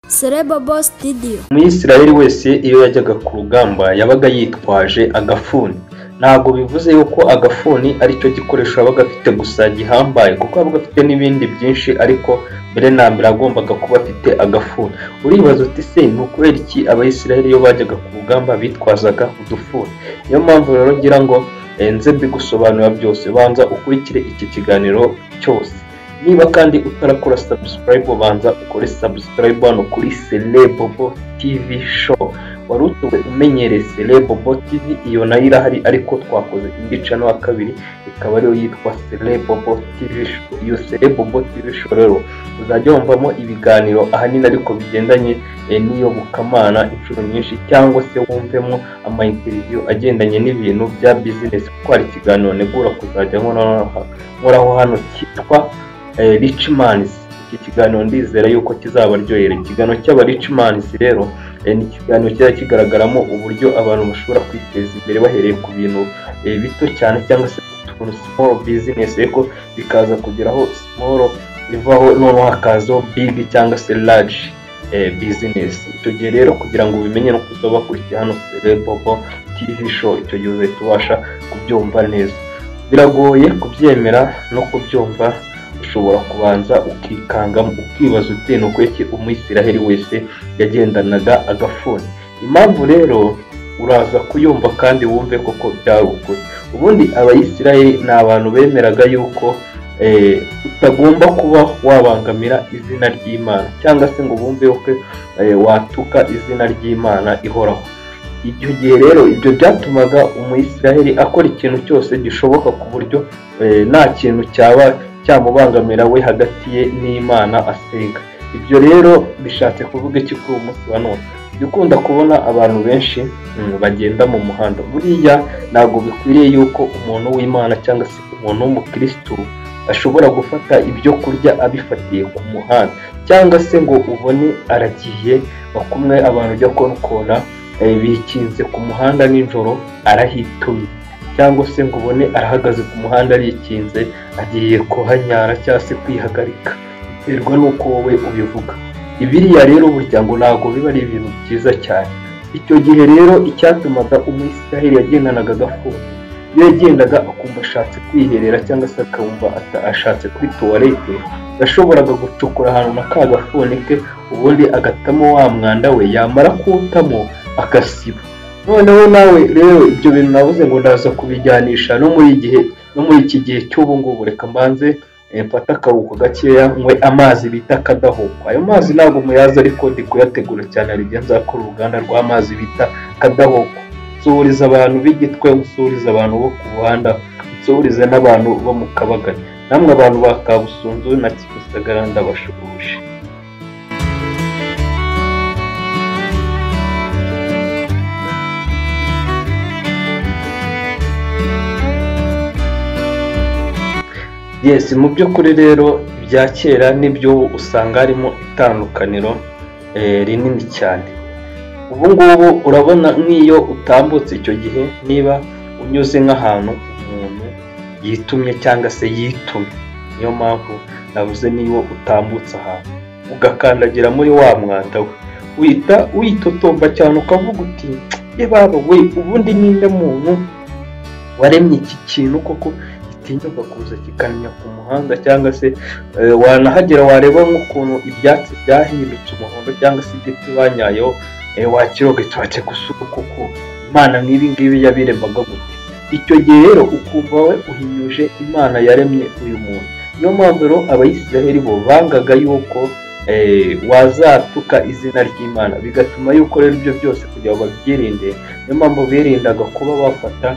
Sereba Boss Studio umuyisirayeli wese iyo yajyaga ku rugamba yabaga yitwaje agafuni ntabwo bivuze yuko agafuni ari cyo gikoresho yabaga afite gusa gihambaye kuko yabaga afite n'ibindi byinshi ariko mbere na mbere agombaga kuba afite agafuni uribaza uti se ni ukubera iki abayisirayeli iyo bajyaga ku rugamba bitwazaga udufuni niyo mpamvu rero ngira ngo eh, nze mbigusobanura byose banza ukurikire iki kiganiro cyose niba kandi utarakora subscribe banza ukore subscribe hano kuri Celebobo TV show wari utuwe umenyereye Celebobo TV iyo nayo irahari ariko twakoze indi channel ya kabiri ikaba ariyo yitwa Celebobo TV show iyo Celebobo TV show rero uzajya wumvamo ibiganiro ahanini ariko bigendanye eh, n'iyo bukamana inshuro nyinshi cyangwa se wumvemo ama interview agendanye n'ibintu bya business kuko hari ikiganiro negura kuzajya nkoraho nkoraho hano cyitwa eh, richmans iki kiganiro ndizera yuko kizabaryohera ikiganiro cy'aba richmans rero eh, ni ikiganiro kiba kigaragaramo uburyo abantu bashobora kwiteza imbere bahereye ku bintu eh, bito cyane cyangwa se utuntu small business ariko bikaza kugeraho small bivaho noneho hakazaho big cyangwa se large eh, business icyo gihe rero kugira ngo ubimenye no kuza bakurikiye hano Celebobo TV show icyo gihe uzahita ubasha kubyumva neza biragoye kubyemera no kubyumva ushobora kubanza ukikangamo ukibaza uti ni ukweki umwisiraheli wese yagendanaga agafuni impamvu rero uraza kuyumva kandi wumve koko byari ukuri ubundi abayisiraheli ni abantu bemeraga yuko eh, utagomba kuba wabangamira izina ry'imana cyangwa se ngo bumve yuko eh, watuka izina ry'imana ihoraho icyo gihe rero ibyo byatumaga umuyisiraheli akora ikintu cyose gishoboka ku buryo eh, nta kintu cyaba cyamubangamira we hagati ye n'imana asenga ibyo rero bishatse kuvuga iki kuri uyu munsi wa none jya ukunda kubona abantu benshi mm, bagenda mu muhanda buriya ntabwo bikwiriye yuko umuntu w'imana cyangwa se umuntu w'umukirisitu ashobora gufata ibyo kurya abifatiye ku muhanda cyangwa se ngo ubone aragiye bakumwe abantu ujya kubona eh, bikinze ku muhanda nijoro arahitumye cyangwa se ngo ubone arahagaze ku muhanda arikinze agiye kuhanyara cyangwa se kwihagarika biterwa n'uko wowe ubivuga ibiriya rero burya ngo ntabwo biba ari ibintu byiza cyane icyo gihe rero icyatumaga umwisiraheli yagendanaga agafuni iyo yagendaga akumva ashatse kwiherera cyangwa se akumva ata- ashatse kuri tuwarete yashoboraga gucukura ahantu na ka gafuni ke ubundi agatamo wa mwanda we yamara kuwutamo agasiba noneho nawe rero ibyo bintu navuze ngo ndaza kubijyanisha no muri igihe no muri iki gihe cy'ubu ngubu reka mbanze eh, mfate akaruhuko gakeya nywe amazi bita kadahuko ayo mazi ntabwo muyazi ariko ndi kuyategura cyane hari igihe nzakora uruganda rw'amazi bita kadahuko nsuhuriza abantu b'igitwe nsuhuriza abantu bo ku muhanda nsuhuriza n'abantu bo mu kabagari namwe abantu ba kabusunzu na kimisagara ndabashuhuje yes mu by'ukuri rero ibya kera n'iby'ubu usanga harimo itandukaniro eh, rinini cyane ubu ngubu urabona nk'iyo utambutse icyo gihe niba unyuze nk'ahantu umuntu yitumye cyangwa se yitumye niyo mpamvu navuze niba utambutse ahantu ugakandagira muri wa mwanda we uhita witotomba cyane ukavuga uti ye baba we ubundi ninde muntu waremye iki kintu koko gitinyuka kuza kikamenya ku muhanda cyangwa se eh, wanahagera wareba nk'ukuntu ibyatsi byahindutse umuhondo cyangwa se igiti banyayeho eh, wakiroga tubatse gusuka kuko imana nk'ibi ngibi yabiremaga gute icyo gihe rero ukumva we uhinyuje imana yaremye uyu muntu niyo mpamvu rero abayisiraheli bo bangaga yuko eh, wazatuka izina ry'imana bigatuma yuko rero ibyo byose kugira ngo babyirinde niyo mpamvu birindaga kuba bafata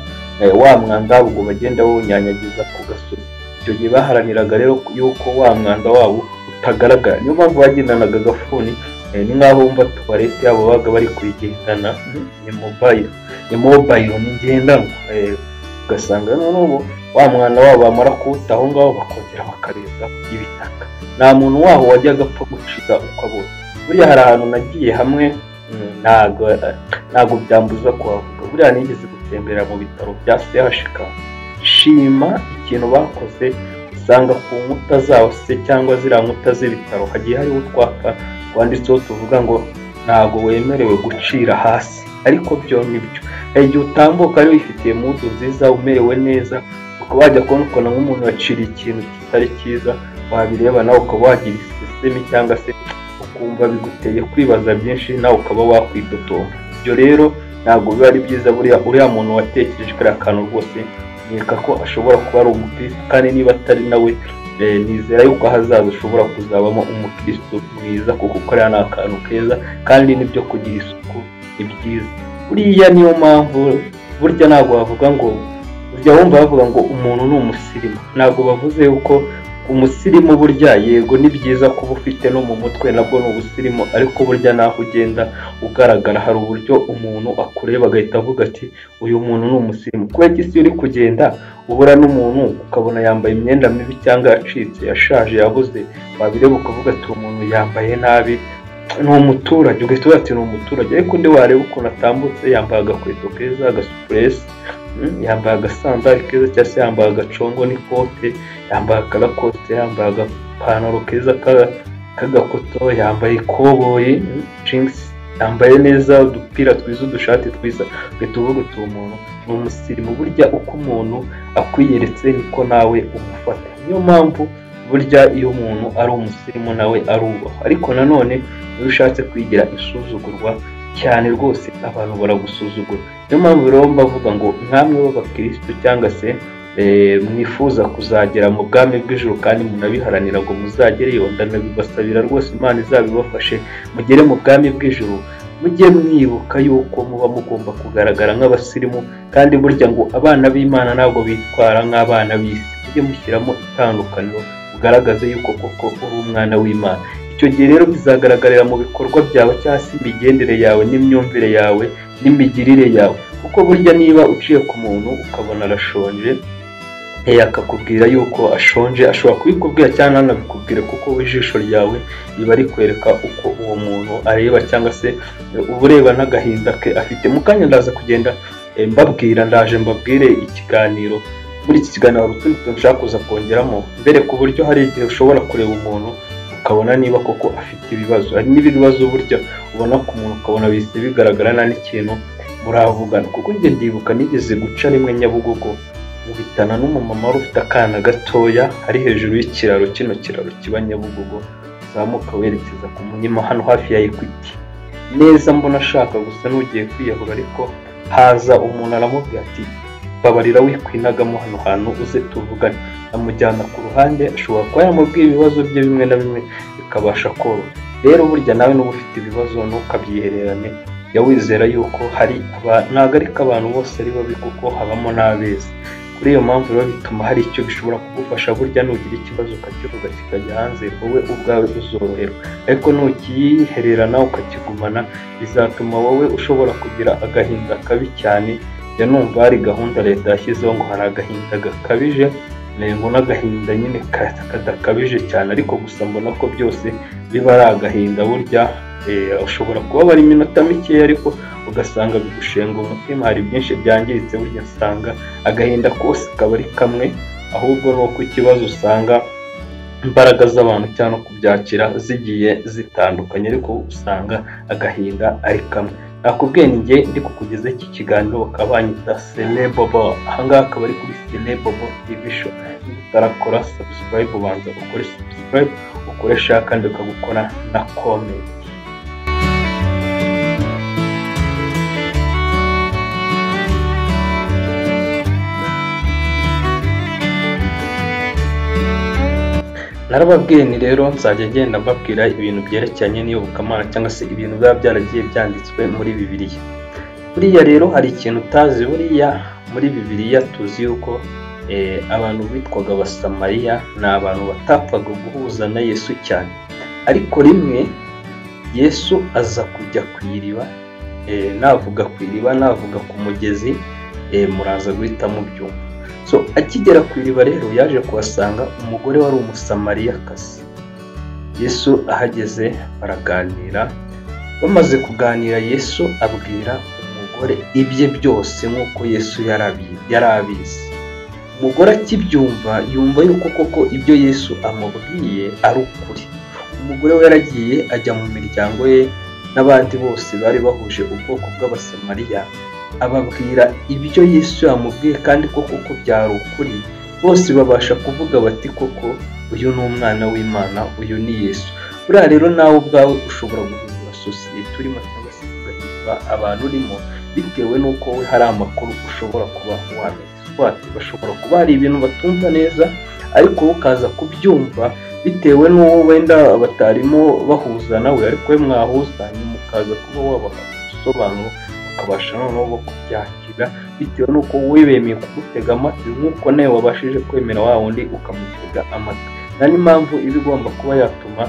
eh, wa mwanda wabo ngo bagenda bawunyanyagiza ku gasozi icyo gihe baharaniraga rero yuko wa mwanda wabo utagaragara niyo mpamvu bagendanaga agafuni eh, ni nk'aho wumva tuwarete yabo babaga bari kuyigendana ni mobayiro ni mobayiro ni ngendanwa eh, ugasanga noneho wa mwana wabo bamara kuwuta aho ngaho bakongera bakarenza ibitaka nta muntu waho wajyaga apfa gucika ukabona buriya hari ahantu nagiye hamwe mm, ntago ntabwo byambuza kuhavuga buriya nigeze gutembera mu bitaro bya CHK shima ikintu bakoze usanga ku nkuta zaho se cyangwa ziriya nkuta z'ibitaro hagiye hariho utwapa rwanditseho tuvuga ngo ntabwo wemerewe gucira hasi ariko byo ni byo igihe utambuka rero wifitiye mudu nziza umerewe neza ukaba wajya kubona ukabona nk'umuntu waciriye ikintu kitari cyiza wabireba nawe ukaba wagira isisiteme cyangwa se ukumva biguteye kwibaza byinshi nawe ukaba wakwidotomba ibyo rero ntabwo biba ari byiza buriya uriya muntu watekereje kariya kantu rwose nkeka ko ashobora kuba ari umukirisitu kandi niba atari nawe nizera yuko ahazaza ushobora kuzabamo umukirisitu mwiza kuko kariya ni akantu keza kandi n'ibyo kugira isuku ni byiza buriya niyo mpamvu burya ntabwo bavuga ngo burya wumva bavuga ngo umuntu ni umusirimu ntabwo bavuze yuko umusirimu burya yego ni byiza kuba ufite no mu mutwe nabwo ni ubusirimu ariko burya naho ugenda ugaragara hari uburyo umuntu akureba agahita avuga ati uyu muntu ni umusirimu kubera ko isi uri kugenda ubura n'umuntu ukabona yambaye imyenda mibi cyangwa yacitse yashaje yabuze wabireba ukavuga ati uwo muntu yambaye nabi ni umuturage ugahita uvuga ati ni umuturage ariko undi wareba ukuntu atambutse yambaye agakweto keza agasupuresi yambaye agasandari keza cyangwa se yambaye agacongo n'ikote yambaye akarakote yambaye agapantaro keza k'agakoto yambaye ikoboyi jinsi yambaye neza udupira twiza udushati twiza uhita uvuga uti umuntu ni umusirimu burya uko umuntu akwiyeretse niko nawe umufata niyo mpamvu burya iyo umuntu ari umusirimu nawe arubahwa ariko nanone iyo ushatse kwigira isuzugurwa cyane rwose abantu baragusuzugura niyo mpamvu rero mbavuga ngo nk'amwe b'abakirisitu cyangwa se mwifuza kuzagera mu bwami bw'ijoro kandi munabiharanira ngo muzagereyo ndanabibasabira rwose imana izabibafashe mugere mu bwami bw'ijoro mujye mwibuka yuko muba mugomba kugaragara nk'abasirimu kandi burya ngo abana b'imana ntabwo bitwara nk'abana b'isi mujye mushyiramo itandukaniro ugaragaze yuko koko uri umwana w'imana icyo gihe rero bizagaragarira mu bikorwa byawe cyangwa se imigendere yawe n'imyumvire yawe n'imigirire yawe kuko burya niba uciye ku muntu ukabona arashonje akakubwira yuko ashonje ashobora kubikubwira cyangwa ntanabikubwire kuko ijisho ryawe riba rikwereka uko uwo muntu areba cyangwa se uba ureba n'agahinda ke afite mu kanya ndaza kugenda mbabwira ndaje mbabwire ikiganiro muri iki kiganiro hari utundi tuntu ushaka kuza kongeramo mbere ku buryo hari igihe ushobora kureba umuntu ukabona niba koko afite ibibazo hari n'ibibazo burya ubona ku muntu ukabona bihise bigaragara nta n'ikintu muravugana kuko njye ndibuka nigeze guca rimwe nyabugogo mubitana n'umumama wari ufite akana gatoya ari hejuru y'ikiraro kino kiraro kiba nyabugogo uzamuka werekeza ku munyima hano hafi ya ekwiti neza mbona ashaka gusa n'ugiye kwiyahura ariko haza umuntu aramubwira ati babarira wikwinagamo hano hantu uze tuvugane amujyana ku ruhande ashobora kuba yamubwiye ibibazo bye bimwe na bimwe bikabasha koroha rero burya nawe n'uba ufite ibibazo ntukabyihererane jya wizera yuko hari ntabwo ari ko abantu bose ari babi kuko habamo n'abeza kuri iyo mpamvu rero bituma hari icyo bishobora kugufasha burya nugira ikibazo ukakivuga kikajya hanze wowe ubwawe uzoroherwa ariko nukiyihererana ukakigumana bizatuma wowe ushobora kugira agahinda kabi cyane ya numva hari gahunda leta yashyizeho ngo hari agahinda gakabije ngo n'agahinda nyine kadakabije cyane ariko gusa mbona ko byose biba ari agahinda burya ushobora kubabara iminota mikeya ariko ugasanga bigushenga umutima hari byinshi byangiritse burya usanga agahinda kose kaba ari kamwe ahubwo ni uko ikibazo usanga imbaraga z'abantu cyangwa no kubyakira zigiye zitandukanye ariko usanga agahinda ari kamwe nakubwiye njye ndi kukugeza iki kiganiro bakaba banyita selebobo ahangaha akaba ari kuri selebobo divisho utarakora sabusikarayibu ubanza ukore sabusikarayibu ukoresha kandi ukagukora na komenti narababwiye ni rero nzajya ngenda mbabwira ibintu byerekeranye n'iyobokamana cyangwa se ibintu biba byaragiye byanditswe muri bibiliya buriya rero hari ikintu utazi buriya muri bibiliya tuzi yuko abantu bitwaga abasamariya ni abantu batapfaga guhuza na yesu cyane ariko rimwe yesu aza kujya ku iriba navuga ku iriba navuga ku mugezi muraza guhita mubyumva so akigera ku iriba rero yaje kuhasanga umugore wari umusamariyakazi yesu ahageze baraganira bamaze kuganira yesu abwira umugore ibye byose nk'uko yesu yari abizi umugore akibyumva yumva yuko koko ibyo yesu amubwiye ari ukuri umugore we yaragiye ajya mu miryango ye n'abandi bose bari bahuje ubwoko bw'abasamariya ababwira ibyo yesu yamubwiye kandi koko ko byari ukuri bose babasha kuvuga bati koko uyu ni umwana w'imana uyu ni yesu buriya rero nawe ubwawe ushobora guhindura sosiyete urimo cyangwa se ugahindura abantu urimo bitewe n'uko we hari amakuru ushobora kuba wamenya bashobora kuba hari ibintu batumva neza ariko ukaza kubyumva bitewe n'uwo wenda batarimo bahuza nawe ariko we mwahuza nyuma ukaza kuba wabaha ubusobanuro bakabasha noneho kubyakira bitewe n'uko we bemeye kugutega amatwi nk'uko nawe wabashije kwemera wa wundi ukamutega amatwi nta impamvu iba igomba kuba yatuma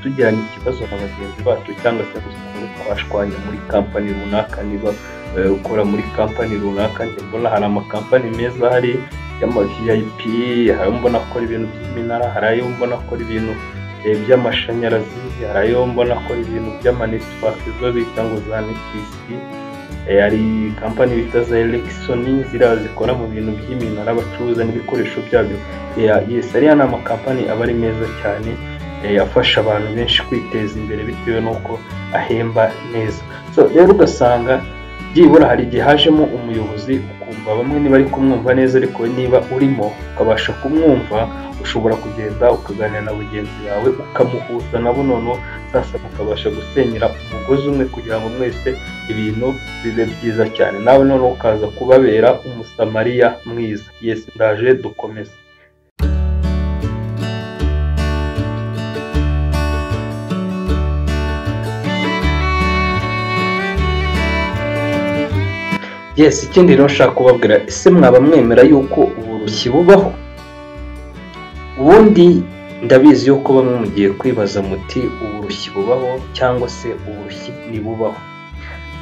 tugirana ikibazo na bagenzi bacu cyangwa se twashwanya muri kampani runaka niba ukora muri kampani runaka mbona hari amakampani meza ahari y'ama vip hari mbona akora ibintu by'iminara hari ayo mbona akora ibintu by'amashanyarazi hari ayo mbona akora ibintu by'amanetiwake zo bita ngo za netisiti hari kampani bita za elekisoni ziriya zikora mu bintu by'iminara bacuruza n'ibikoresho byabyo yesi ariya ni amakampani aba ari meza cyane afasha abantu benshi kwiteza imbere bitewe n'uko ahemba neza rero ugasanga byibura hari igihe hajemo umuyobozi ukumva bamwe niba ari kumwumva neza ariko niba urimo ukabasha kumwumva ushobora kugenda ukaganira na bagenzi bawe ukamuhuza nabo noneho sasa mukabasha gusenyera umugozi umwe kugira ngo mwese ibintu bibe byiza cyane nawe noneho ukaza kubabera umusamariya mwiza yesi ndaje dukomeze yesi ikindi rero nshaka kubabwira ese mwaba mwemera yuko uburushyi bubaho ubundi ndabizi yuko bamwe mugiye kwibaza muti uburushyi bubaho cyangwa se uburushyi ntibubaho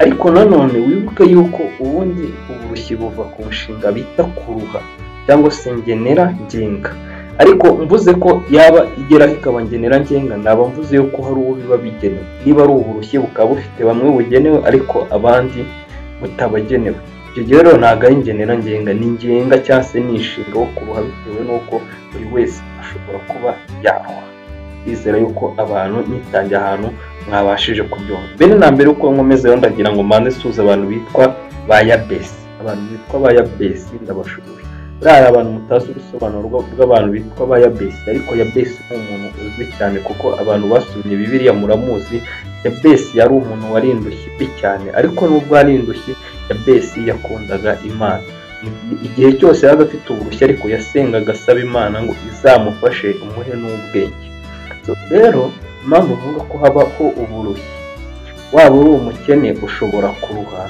ariko nanone wibuke yuko ubundi uburushyi buva ku nshinga bita kuruha cyangwa se ngenera ngenga ariko mvuze ko yaba igeraho ikaba ngenera ngenga naba mvuze yuko hari uwo biba bigenewe niba ari uburushyi bukaba bufite bamwe bugenewe ariko abandi butabagenewe ibyo rero ntabwo ari ingenera ngenga ni ngenga cyangwa se ni inshinga wo kuruha bitewe n'uko buri wese ashobora kuba yaruha bizera yuko abantu nitangiye ahantu mwabashije kubyumva mbere na mbere uko nkomeze rero ndagira ngo mbanze suza abantu bitwa ba yabesi abantu bitwa ba yabesi ndabashubije buriya abantu mutazi ubusobanuro bw'abantu bitwa ba yabesi ariko yabesi ni umuntu uzwi cyane kuko abantu basomye bibiriya muramuzi yabesi yari umuntu wari indushyi cyane ariko nubwo ari indushyi yabesi yakundaga imana igihe cyose yaba afite uburushyi ariko yasengaga asaba imana ngo izamufashe umuhe n'ubwenge rero impamvu uvuga ko habaho uburushyi waba uri umukene ushobora kuruha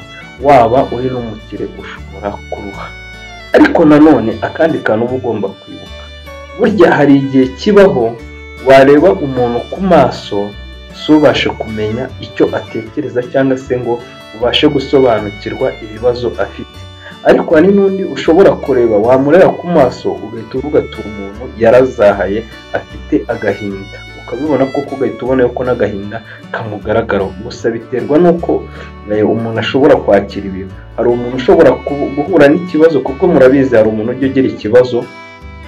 waba uri n'umukire ushobora kuruha ariko nanone akandi kantu uba ugomba kwibuka burya hari igihe kibaho wareba umuntu ku maso subashe kumenya icyo atekereza cyangwa se ngo ubashe gusobanukirwa ibibazo afite ariko hari n'undi ushobora kureba wamureba ku maso ugahita uvuga ati umuntu yarazahaye afite agahinda ukabibona ko ugahita ubona ko n'agahinda kamugaragara gusa biterwa n'uko umuntu ashobora kwakira ibintu hari umuntu ushobora guhura n'ikibazo kuko murabizi hari umuntu ujya ugira ikibazo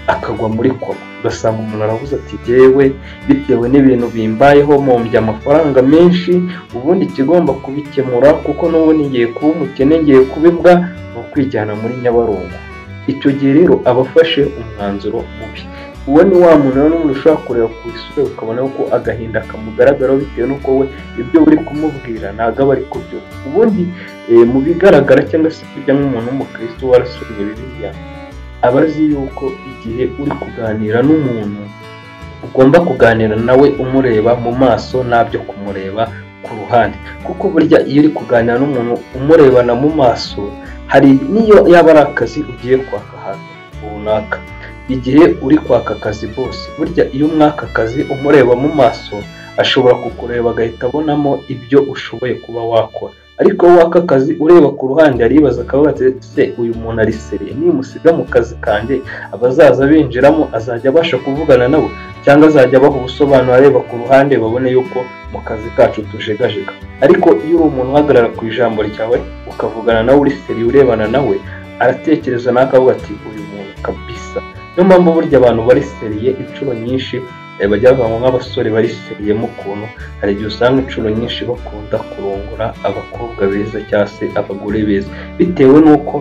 akagwa muri koma ugasanga umuntu aravuze ati yewe bitewe n'ibintu bimbayeho mpombye amafaranga menshi ubundi ikigomba kubikemura kuko n'ubundi ngiye kuba umukene ngiye kuba imbwa ni ukwijyana muri nyabarongo icyo gihe rero aba afashe umwanzuro mubi uwo ni wa muntu n'umuntu ushobora kureba ku isura ukabona ko agahinda kamugaragaraho bitewe n'uko we ibyo uri kumubwira ntabwo aba ari kubyo ubundi mu bigaragara cyangwa se kurya nk'umuntu w'umukirisitu warasomye bibiliya aba azi yuko igihe uri kuganira n'umuntu ugomba kuganira nawe umureba mu maso nabyo kumureba ku ruhande kuko burya iyo uri kuganira n'umuntu umurebana mu maso hari n'iyo yaba ari akazi ugiye kwaka ahantu runaka igihe uri kwaka akazi bose burya iyo umwaka akazi umureba mu maso ashobora kukureba agahita abonamo ibyo ushoboye kuba wakora ariko waka akazi ureba ku ruhande aribaza akaba se uyu muntu arisereye nimusiga mu kazi kanjye abazaza binjiramo azajya abasha kuvugana nabo cyangwa azajya abaha ubusobanuro areba ku ruhande babone yuko mu kazi kacu tujegajega ariko iyo uri umuntu uhagarara ku ijambo ryawe ukavugana nawe uri seri urebana nawe aratekereza nawe akavuga ati uyu muntu kabisa niyo mpamvu burya abantu bari seriye inshuro nyinshi bajya bavuga nk'abasore bariseyemo ukuntu hari igihe usanga inshuro nyinshi bakunda kurongora abakobwa beza cyangwa se abagore beza bitewe n'uko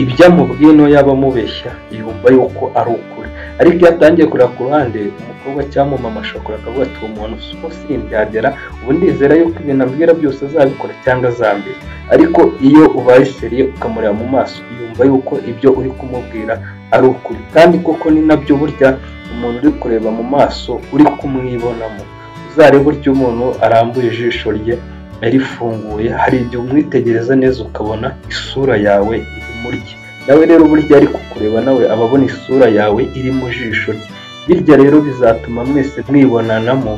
ibyo amubwiye niyo yaba amubeshya yumva yuko ari ukuri ariko iyo atangiye kureba ku ruhande umukobwa cyangwa umumama ashobora akavuga ati uwo muntu uba simbyagera ubu ndizera yuko ibintu ambwira byose azabikora cyangwa azambira ariko iyo ubaye seriye ukamureba mu maso yumva yuko ibyo uri kumubwira ari ukuri kandi koko ni nabyo burya umuntu uri kureba mu maso uri kumwibonamo uzarebe burya umuntu arambuye ijisho rye yarifunguye hari igihe umwitegereza neza ukabona isura yawe iri muri rye nawe rero burya ari kukureba nawe aba abona isura yawe iri mu jisho rye birya rero bizatuma mwese mwibonanamo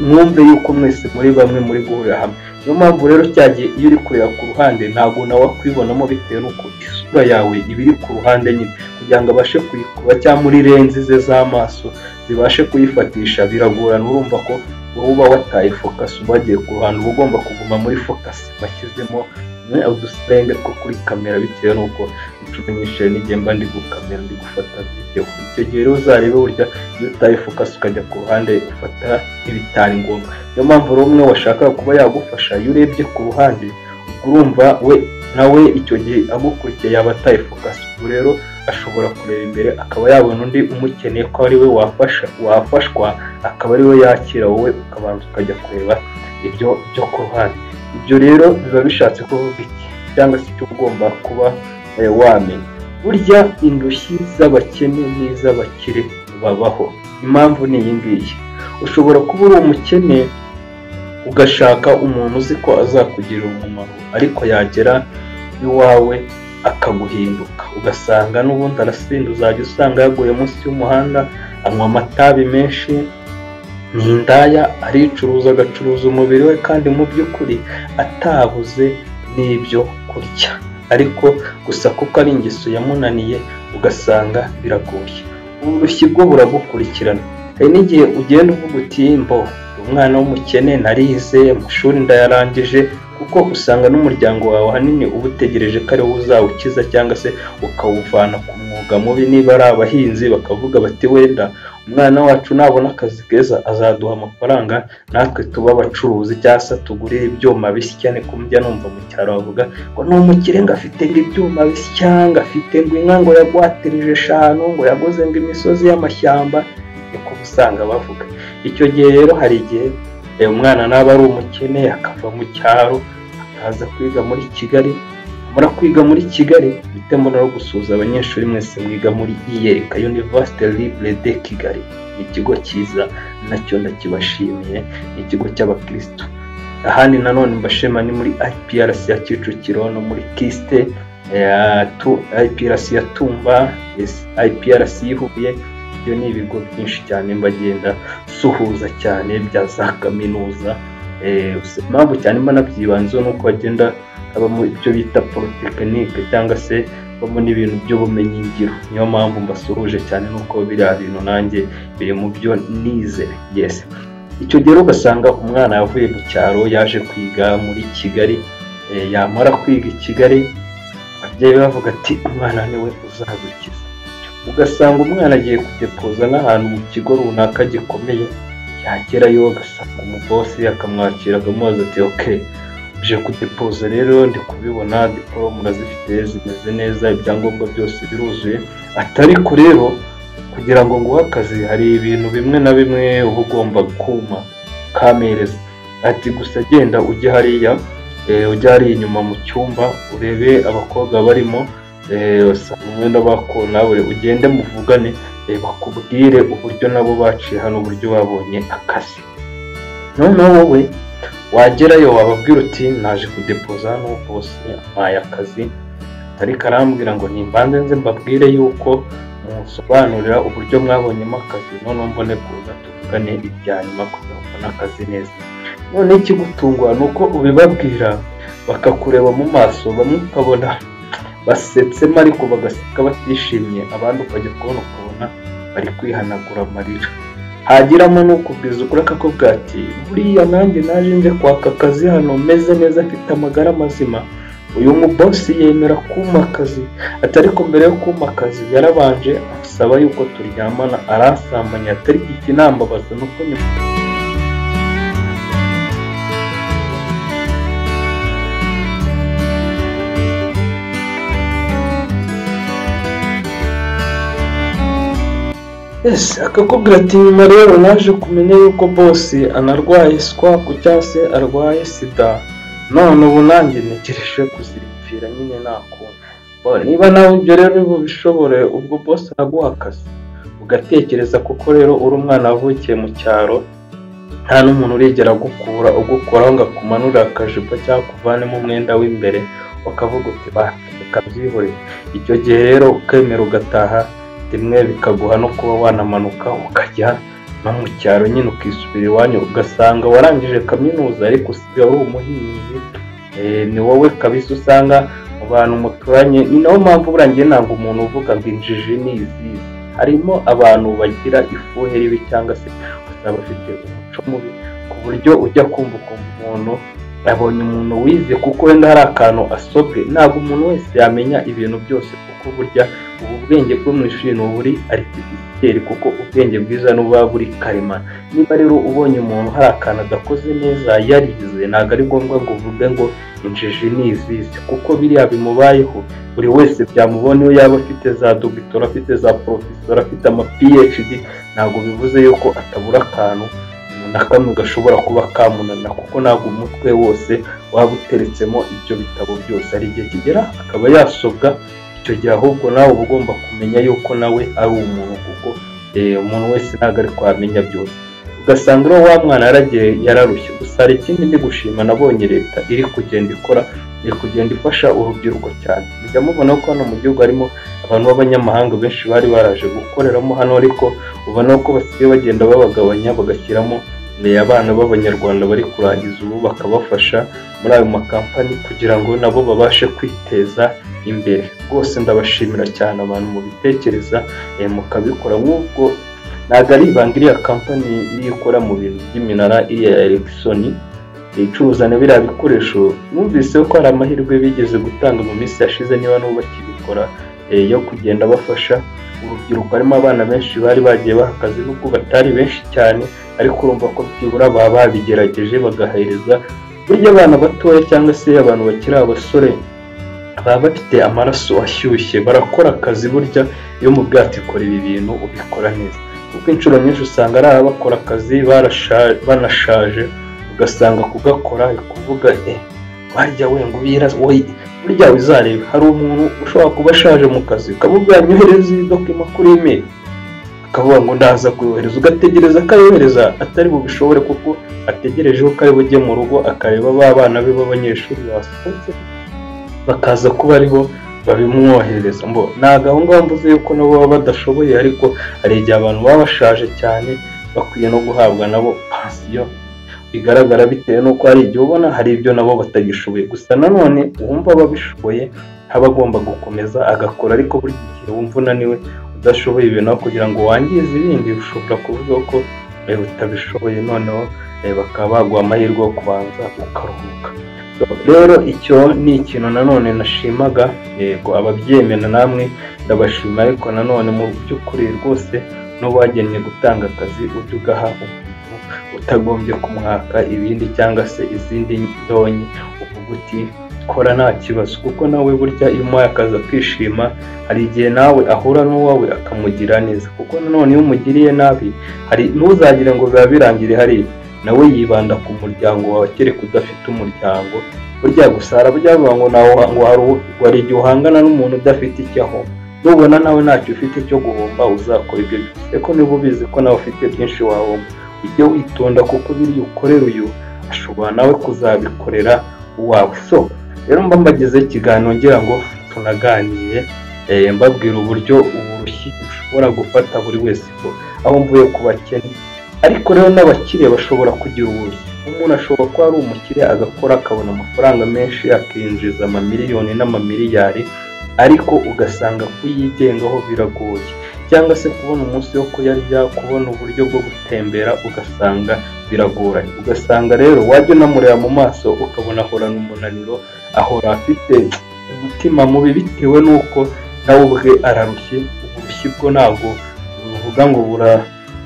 mwumve yuko mwese muri bamwe muri guhurira hamwe niyo mpamvu rero cyagiye iyo uri kureba ku ruhande ntabwo nawe wakwibonamo bitewe n'uko isura yawe iba iri ku ruhande nyine kugira ngo abashe kuyikuba cyangwa muri renzi ze z'amaso zibashe kuyifatisha biragorana urumva ko wowe uba wataye fokasi ubagiye ku ruhande uba ugomba kuguma muri fokasi bashyizemo udusirenge two kuri kamera bitewe n'uko inshuro nyinshi n'igihe mba ndi gukamera ndi gufata videwo icyo gihe rero uzarebe burya iyo utaye fokasi ukajya ku ruhande ufata ibitari ngombwa niyo mpamvu rero umwe washakaga kuba yagufasha iyo urebye ku ruhande urumva we nawe icyo gihe agukurikiye yaba ataye fokasi ubu rero ashobora kureba imbere akaba yabona undi umukeneye ko ari we wafasha wafashwa akaba ari we yakira wowe ukabanza ukajya kureba ibyo byo ku ruhande ibyo rero biba bishatse kuvuga iki cyangwa se icyo ugomba kuba wamenya burya indushyi z'abakene n'iz'abakire babaho impamvu ni iyi ngiyi ushobora kuba uri umukene ugashaka umuntu uzi ko azakugirira umumaro ariko yagera iwawe akaguhinduka ugasanga n'ubundi arasinda uzajya usanga yaguye munsi y'umuhanda anywa amatabi menshi ni indaya aricuruza agacuruza umubiri we kandi mu by'ukuri atabuze n'ibyo kurya ariko gusa kuko ari ingeso yamunaniye ugasanga biragoye uburushyi bwo buragukurikirana hari n'igihe ugenda uvuga uti mbo umwana w'umukene narize amashuri ndayarangije kuko usanga n'umuryango wawe ahanini uba utegereje ko ariwo uzawukiza cyangwa se ukawuvana ku mwuga mubi niba ari abahinzi bakavuga bati wenda umwana wacu nabona akazi keza azaduha amafaranga natwe tuba abacuruzi cyangwa se tugurire ibyuma bishya cyane ko mujya numva mu cyaro bavuga ngo ni umukire ngo afite ngo ibyuma bishya ngo afite ngo inka ngo yagwatirije eshanu ngo yaguze ngo imisozi y'amashyamba niko usanga bavuga icyo gihe rero hari igihe umwana naba ari umukene akava mu cyaro akaza kwiga muri kigali muri kwiga muri kigali bitemo no gusuhuza abanyeshuri mwese mwiga muri iyereka univerisite libre de kigali ni ikigo cyiza nacyo ndakibashimiye ni ikigo cy'abakirisitu ahandi nanone mbashema ni muri IPRC ya kicukiro no muri kisite IPRC ya tumba IPRC y'ihuye ibyo ni ibigo byinshi cyane mbagenda suhuza cyane bya za kaminuza impamvu cyane mba nabyibanzeho ni uko bagenda habamo ibyo bita porotekinike cyangwa se habamo n'ibintu by'ubumenyi ngiro niyo mpamvu mbasuhuje cyane nuko biriya bintu nanjye biri mu byo nize yesi icyo gihe ugasanga umwana yavuye mu cyaro yaje kwiga muri kigali yamara kwiga i kigali ababyeyi bavuga ati umwana niwe uzadukiza ugasanga umwana agiye kudepoza n'ahantu mu kigo runaka gikomeye yagerayo agasanga umubosi akamwakira akamubaza ati oke uje kudepoza rero ndi kubibona diporomu urazifite zimeze neza ibyangombwa byose biruzuye atariko rero kugira ngo nguhe akazi hari ibintu bimwe na bimwe uba ugomba kuma kamereza ati gusa genda ujye hariya ujye hariya inyuma mu cyumba urebe abakobwa barimo usanga umwenda bakora nawe ugende muvugane bakubwire uburyo nabo baciye hano uburyo babonye akazi noneho wowe wagerayo wababwira uti naje kudepoza hano bose mpaye akazi ariko arambwira ngo nimbanze nze mbabwire yuko musobanurira uburyo mwabonyemo akazi noneho mbone kuza tuvugane ibya nyuma kugira ngo mbone akazi neza noneho ikigutunguha ni uko ubibabwira bakakureba mu maso bamwe ukabona basetsemo ariko bagaseka batishimye abandi ukajya kubona ukabona bari kwihanagura amarira hagiramo n'ukubwiza ukuri akakobwa ati buriya nanjye naje nje kwaka akazi hano meze neza mfite amagara mazima uyu mubosi yemera kumakazi ati ariko mbere yo kumakazi yarabanje asaba yuko turyamana aransambanya atari ikinambabaza nuko nyuma ese akakubwira ati nyuma rero naje kumenya yuko bose anarwaye swaku cyangwa se arwaye sida none ubu nanjye ntegereje kuziripfira nyine nakunda niba nawe ibyo rero bishobore ubwo bose araguha akazi ugatekereza kuko rero uri umwana wavukiye mu cyaro nta n'umuntu urigera agukura ugukoraho ngo akumanurire akajipo cyangwa kuvanemo umwenda w'imbere ukavuga uti reka byihore icyo gihe rero ukemera ugataha rimwe bikaguha no kuba wanamanuka ukajya no mu cyaro nyine ukisubira iwanyu ugasanga warangije kaminuza ariko usigaye uri umuhinzi ni wowe kabisa usanga mu bantu muturanye ni nayo mpamvu burangiye ntabwo umuntu uvuga ngo injiji ni izizi harimo abantu bagira ifuhe ribi cyangwa se usanga bafite umuco mubi ku buryo ujya kumva ukumva umuntu abonye umuntu wize kuko wenda hari akantu asobwe ntabwo umuntu wese yamenya ibintu byose kuko burya ubu bwenge bwo mu ishuri ni uburi aritifisiteri kuko ubwenge bwiza n'ububa buri karema niba rero ubonye umuntu hari akantu adakoze neza yarize ntabwo ari ngombwa ngo uvuge ngo injiji ni izizi kuko biriya bimubayeho buri wese byamubona iyo yaba afite za dogitora afite za porofesora afite ama phd ntabwo bivuze yuko atabura akantu na kamwe gashobora kuba kamunanira kuko ntabwo umutwe wose waba uteretsemo ibyo bitabo byose hari igihe kigera akaba yasobwa icyo gihe ahubwo nawe uba ugomba kumenya yuko nawe ari umuntu kuko umuntu wese ntabwo ari kwamenya byose ugasanga uriya wa mwana yaragiye yararushye gusa hari ikindi ndi gushima nabonye leta iri kugenda ikora iri kugenda ifasha urubyiruko cyane mujya mubona ko hano mu gihugu harimo abantu b'abanyamahanga benshi bari baraje gukoreramo hano ariko ubona ko basigaye bagenda babagabanya bagashyiramo abana b'abanyarwanda bari kurangiza ubu bakabafasha muri ayo makampani kugira ngo nabo babashe kwiteza imbere rwose ndabashimira cyane abantu mubitekereza mukabikora nk'ubwo ntabwo ari ibanga iriya kampani niyo ikora mu bintu by'iminara iriya ya egisoni icuruza na biriya bikoresho numvise ko hari amahirwe bigeze gutanga mu minsi yashize niba n'ubu bakibikora yo kugenda bafasha urubyiruko harimo abana benshi bari bagiye bahagaze nubwo batari benshi cyane ariko urumva ko byibura baba babigerageje bagahereza burya abana batoya cyangwa se abantu bakiri abasore baba bafite amaraso ashyushye barakora akazi burya iyo mu bwato ikora ibi bintu ubikora neza kuko inshuro nyinshi usanga ari abakora akazi banashaje ugasanga kugakora kuvuga eh barya wenga ubira burya uzareba hari umuntu ushobora kuba ashaje mu kazi ukamubwira nyohereza iyi dokima kuri imeri akavuga ngo ndaza kuyohereza ugategereza akayohereza atari bubishobore kuko ategereje ko ari bujye mu rugo akareba ba bana be b'abanyeshuri basohotse bakaza kuba aribo babimwohereza mbo ntabwo aho ngaho mvuze yuko nabo baba badashoboye ariko hari igihe abantu baba bashaje cyane bakwiye no guhabwa nabo pansiyo bigaragara bitewe n'uko hari igihe ubona hari ibyo nabo batagishoboye gusa nanone uwumva ababishoboye aba agomba gukomeza agakora ariko buri gihe wumva unaniwe udashoboye ibintu aho kugira ngo wangize ibindi ushobora kuvuga ko utabishoboye noneho bakaba baguha amahirwe yo kubanza ukaruhuka rero icyo ni ikintu nanone nashimaga yego ababyemera namwe ndabashima ariko nanone mu by'ukuri rwose n'uwagennye gutanga akazi ujya ugaha utagombye kumwaka ibindi cyangwa se izindi ndonyi uvuga uti kora nta kibazo kuko nawe burya iyo umuhaye akazi akishima hari igihe nawe ahura n'uwawe akamugira neza kuko nanone iyo umugiriye nabi hari ntuzagire ngo biba birangire hariya nawe yibanda ku muryango wawe kereka udafite umuryango burya gusa harabyava ngo hari igihe uhangana n'umuntu udafite icyo ahomba nubona nawe ntacyo ufite cyo guhomba uzakora ibyo byose ko niba ubizi ko nawe ufite byinshi wahomba ujye witonda kuko biriya ukorera uyu ashobora nawe kuzabikorera uwawe so rero mba mbagezeho ikiganiro ngira ngo tunaganire mbabwira uburyo uburushyi bushobora gufata buri wese ko aho mvuye ku bakene ariko rero n'abakiriya bashobora kugira uburushyi umuntu ashobora kuba ari umukiriya agakora akabona amafaranga menshi akinjiza amamiliyoni n'amamiliyari ariko ugasanga kuyigengaho biragoye cyangwa se kubona umunsi wo kuyarya kubona uburyo bwo gutembera ugasanga biragoranye ugasanga rero wajya unamureba mu maso ukabona ahorana umunaniro ahora afite umutima mubi bitewe n'uko nawe ubwe ararushye uburushyi bwo ntabwo buvuga ngo bura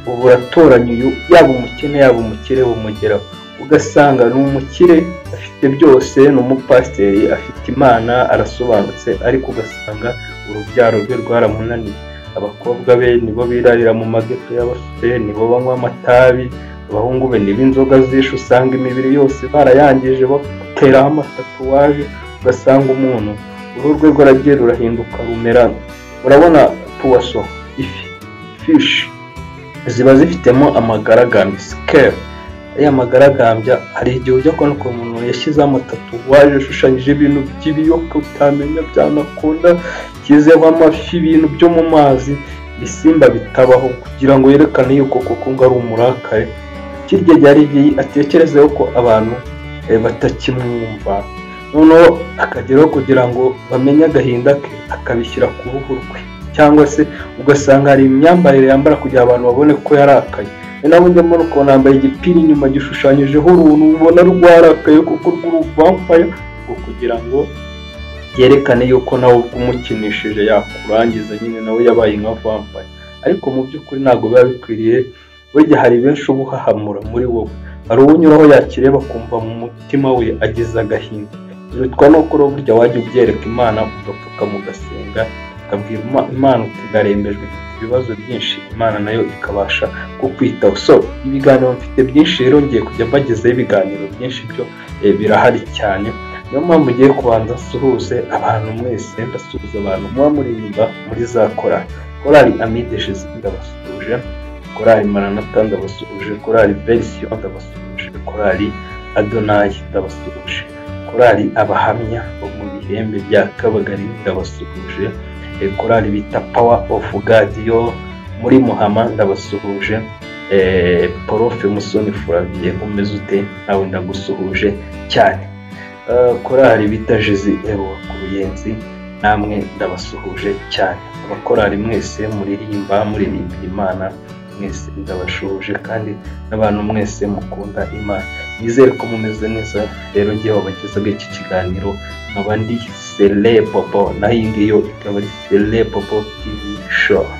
buratoranya uyu yaba umukene yaba umukire bumugeraho ugasanga ni umukire afite byose ni umupasiteri afite imana arasobanutse ariko ugasanga urubyaro rwe rwaramunaniye abakobwa be nibo birarira mu mageto y'abasore nibo banywa amatabi abahungu be nibo inzoga zishe usanga imibiri yose barayangije bateraho amatatuwaje ugasanga umuntu uruhu rwe rwaragiye rurahinduka rumera urabona puwaso ifi fishi ziba zifitemo amagaragambya sikeli ariya magaragambya hari igihe ujya kubona ukuntu umuntu yashyizeho amatatuwaje ashushanyijeho ibintu by'ibiyoka utamenya byanakunda byizeho amafi ibintu byo mu mazi ibisimba bitabaho kugira ngo yerekane yuko koko ngo ari umurakare kirya ryari atekerezeho ko abantu batakimwumva noneho akageraho kugira ngo bamenye agahinda ke akabishyira ku ruhu rwe cyangwa se ugasanga hari imyambarire yambara kugira abantu babone ko yarakaye ni nawe ujya muri ukabona yambaye igipira inyuma gishushanyijeho uruntu ubona rwarakaye kuko rw'uruvampaye ngo kugira ngo yerekane yuko nawe umukinishije yakurangiza nyine nawe yabaye nka vampaye ariko mu by'ukuri ntabwo biba bikwiriye burya hari benshi uba uhahamura muri wowe hari uwunyuraho yakireba akumva mu mutima we agize agahinda birutwa nuko uri burya wajya ubyereka imana ugapfuka mugasenga ukabwira imana utugarembejwe ibibazo byinshi imana nayo ikabasha kukwitaho so ibiganiro mfite byinshi rero ngiye kujya mbagezeho ibiganiro byinshi byo birahari cyane niyo mpamvu ugiye kubanza asuhuze abantu mwese ndasuhuza abantu muba muririmba muri za korari korari amideshizi ndabasuhuje korari maranata ndabasuhuje korari verisiyo ndabasuhuje korari adonayi ndabasuhuje korari abahamya bo mu bihembe bya kabagari ndabasuhuje korari bita pawa ofu gadiyo muri muhama ndabasuhuje porofe musoni furaviye umeze ute nawe ndagusuhuje cyane korari bita jezi ewa ku ruyenzi namwe ndabasuhuje cyane abakorari mwese muririmba muririmba imana mwese ndabashuhuje kandi n'abantu mwese mukunda imana nizere ko mumeze neza rero ngewe wabagezaga iki kiganiro nkaba ndi sele popo naho iyi ngiyi ikaba ari sele popo tivi shopu